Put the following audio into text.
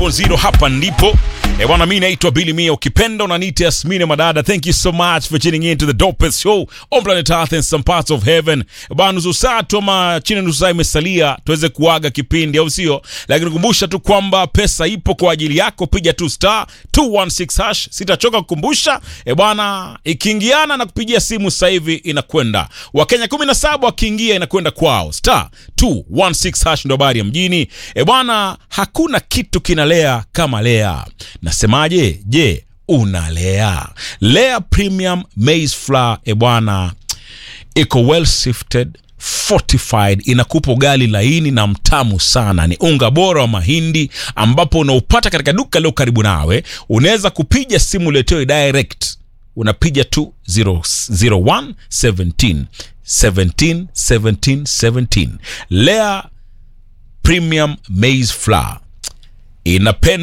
zero hapa ndipo e bwana mi naitwa bili mia ukipenda unaniita yasmine madada thank you so much for tuning in to the dopest show on planet earth and some parts of heaven bwana nusu saa tu ama chini ya nusu saa imesalia tuweze kuaga kipindi au sio lakini kumbusha tu kwamba pesa ipo kwa ajili yako piga tu star 216 hash sitachoka kukumbusha e bwana ikiingiana na kupigia simu sasa hivi inakwenda wakenya 17 wakiingia inakwenda kwao star 216 hash ndo habari ya mjini e bwana hakuna kitu kinalea kama lea nasemaje je unalea lea premium maize flour e bwana iko well sifted fortified inakupa ugali laini na mtamu sana ni unga bora wa mahindi ambapo unaupata katika duka leo karibu nawe unaweza kupiga simu letewe direct unapiga tu 001 17 17 17 17 lea premium maize flour inapenda